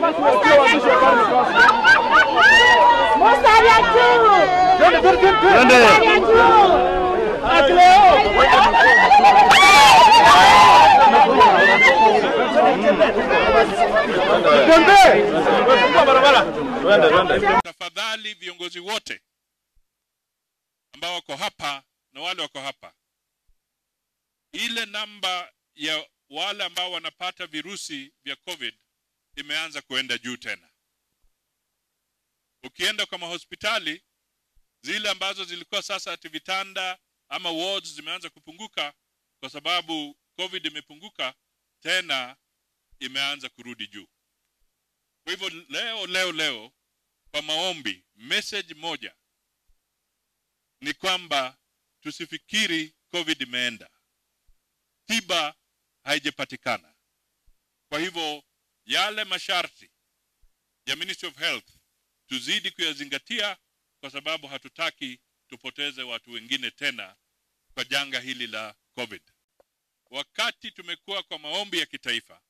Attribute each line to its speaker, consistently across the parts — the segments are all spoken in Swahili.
Speaker 1: Tafadhali viongozi wote ambao wako hapa na wale wako hapa, ile namba ya wale ambao wanapata virusi vya COVID imeanza kuenda juu tena. Ukienda kwa mahospitali zile ambazo zilikuwa sasa ati vitanda ama wards zimeanza kupunguka kwa sababu COVID imepunguka tena, imeanza kurudi juu. Kwa hivyo leo leo leo kwa maombi, message moja ni kwamba tusifikiri COVID imeenda, tiba haijapatikana. Kwa hivyo yale masharti ya Ministry of Health tuzidi kuyazingatia, kwa sababu hatutaki tupoteze watu wengine tena kwa janga hili la COVID. Wakati tumekuwa kwa maombi ya kitaifa,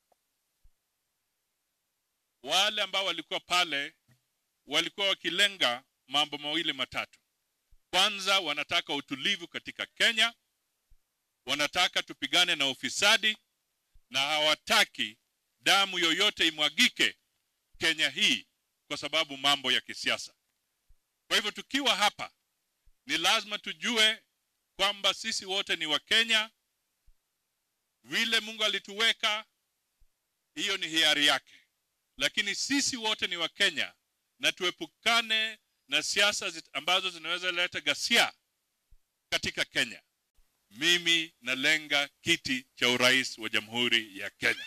Speaker 1: wale ambao walikuwa pale walikuwa wakilenga mambo mawili matatu. Kwanza, wanataka utulivu katika Kenya, wanataka tupigane na ufisadi, na hawataki damu yoyote imwagike Kenya hii kwa sababu mambo ya kisiasa. Kwa hivyo tukiwa hapa, ni lazima tujue kwamba sisi wote ni Wakenya. Vile Mungu alituweka, hiyo ni hiari yake, lakini sisi wote ni Wakenya na tuepukane na siasa ambazo zinaweza leta ghasia katika Kenya. Mimi nalenga kiti cha urais wa Jamhuri ya Kenya.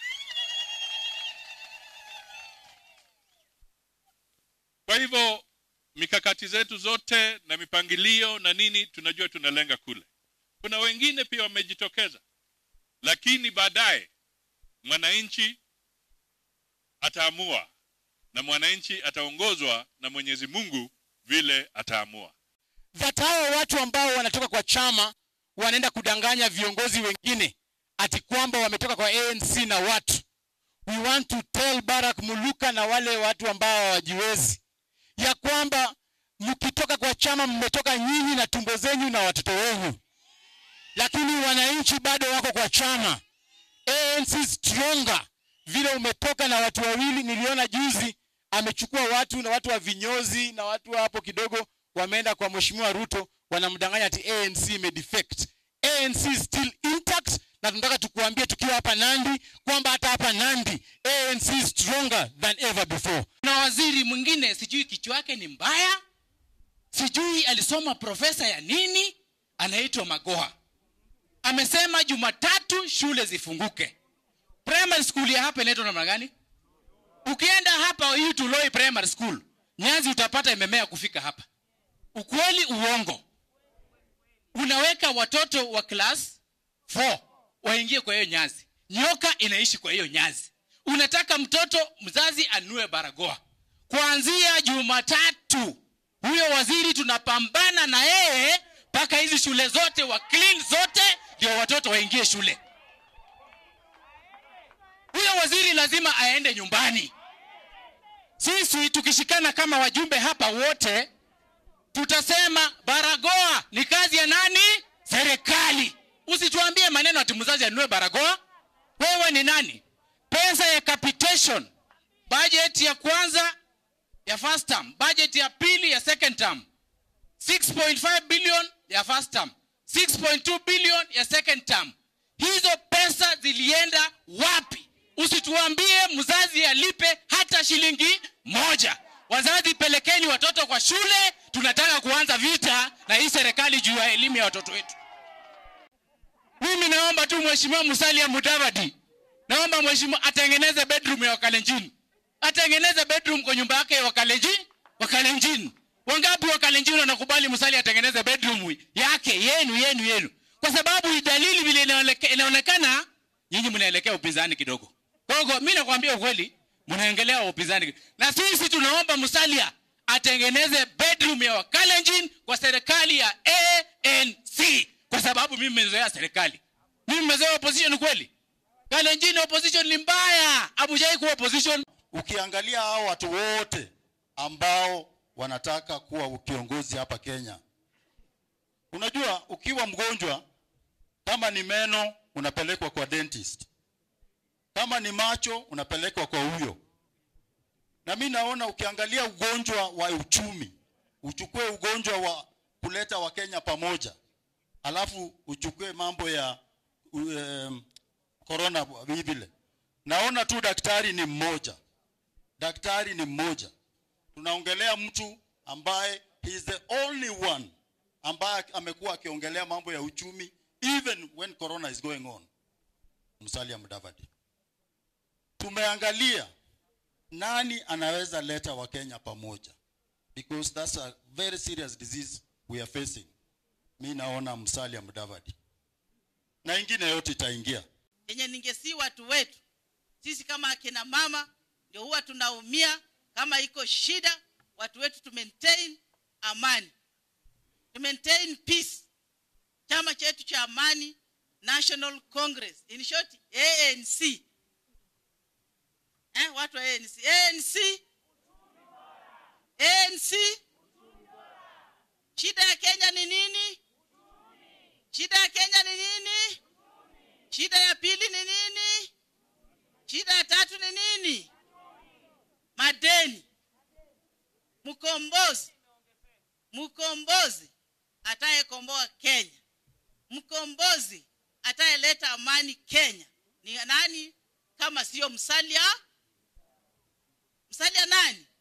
Speaker 1: Kwa hivyo mikakati zetu zote na mipangilio na nini, tunajua tunalenga kule. Kuna wengine pia wamejitokeza, lakini baadaye mwananchi ataamua na mwananchi ataongozwa na Mwenyezi Mungu vile ataamua.
Speaker 2: that hao watu ambao wanatoka kwa chama wanaenda kudanganya viongozi wengine ati kwamba wametoka kwa ANC na watu. We want to tell Barack Muluka na wale watu ambao hawajiwezi ya kwamba mkitoka kwa chama mmetoka nyinyi na tumbo zenyu na watoto wenu, lakini wananchi bado wako kwa chama. ANC stronger. Vile umetoka na watu wawili, niliona juzi amechukua watu na watu wa vinyozi na watu wa hapo kidogo wameenda kwa mheshimiwa Ruto, wanamdanganya ati ANC imedefect. ANC is still intact, na tunataka tukuambie tukiwa hapa Nandi kwamba hata hapa Nandi ANC is stronger than ever before.
Speaker 3: na waziri mwingine sijui kichwa yake ni mbaya sijui alisoma profesa ya nini anaitwa magoha amesema jumatatu shule zifunguke primary school ya hapa inaitwa namna gani ukienda hapa hii tuloi primary school nyazi utapata imemea kufika hapa ukweli uongo unaweka watoto wa class 4 waingie kwa hiyo nyazi nyoka inaishi kwa hiyo nyazi unataka mtoto mzazi anue barakoa kuanzia jumatatu huyo waziri tunapambana na yeye mpaka hizi shule zote wa clean zote ndio watoto waingie shule huyo waziri lazima aende nyumbani sisi tukishikana kama wajumbe hapa wote tutasema barakoa ni kazi ya nani serikali usituambie maneno ati mzazi anunue barakoa wewe ni nani pesa ya capitation budget ya kwanza ya first term budget ya pili ya second term 6.5 billion ya first term 6.2 billion ya second term hizo pesa zilienda wapi usituambie mzazi alipe hata shilingi moja wazazi pelekeni watoto kwa shule tunataka kuanza vita na hii serikali juu ya elimu ya watoto wetu mimi naomba tu mheshimiwa musalia mudavadi naomba mheshimiwa atengeneze bedroom ya wakalenjin atengeneze bedroom kwa nyumba yake ya wakalenjin wakalenjin wangapi wakalenjin wanakubali musalia atengeneze bedroom yake yenu yenu yenu kwa sababu hii dalili vile inaoneke- inaonekana nyinyi mnaelekea upinzani kidogo kwa hiyo mi nakwambia ukweli mnaengelea upinzani na sisi tunaomba musalia atengeneze bedroom ya wakalenjin kwa serikali ya anc kwa sababu mimi nimezoea serikali mimi nimezoea opposition kweli kalenjin opposition ni mbaya abujai kuwa opposition
Speaker 4: ukiangalia hao watu wote ambao wanataka kuwa kiongozi hapa Kenya, unajua ukiwa mgonjwa, kama ni meno unapelekwa kwa dentist, kama ni macho unapelekwa kwa huyo. Na mi naona ukiangalia ugonjwa wa uchumi, uchukue ugonjwa wa kuleta Wakenya pamoja, alafu uchukue mambo ya um, corona vile, naona tu daktari ni mmoja, daktari ni mmoja. Tunaongelea mtu ambaye he is the only one ambaye amekuwa akiongelea mambo ya uchumi even when corona is going on. Musalia Mudavadi. Tumeangalia nani anaweza leta Wakenya pamoja because that's a very serious disease we are facing. Mi naona Musalia Mudavadi na ingine yote itaingia.
Speaker 5: yenye ningesi watu wetu sisi kama akina mama ndio huwa tunaumia kama iko shida watu wetu tu maintain amani to maintain peace chama chetu cha amani national congress in short anc eh, watu wa anc anc anc shida ya kenya ni nini shida ya kenya ni nini shida ya pili ni nini shida ya tatu ni nini madeni mkombozi mkombozi atayekomboa kenya mkombozi atayeleta amani kenya ni nani kama sio msalia msalia nani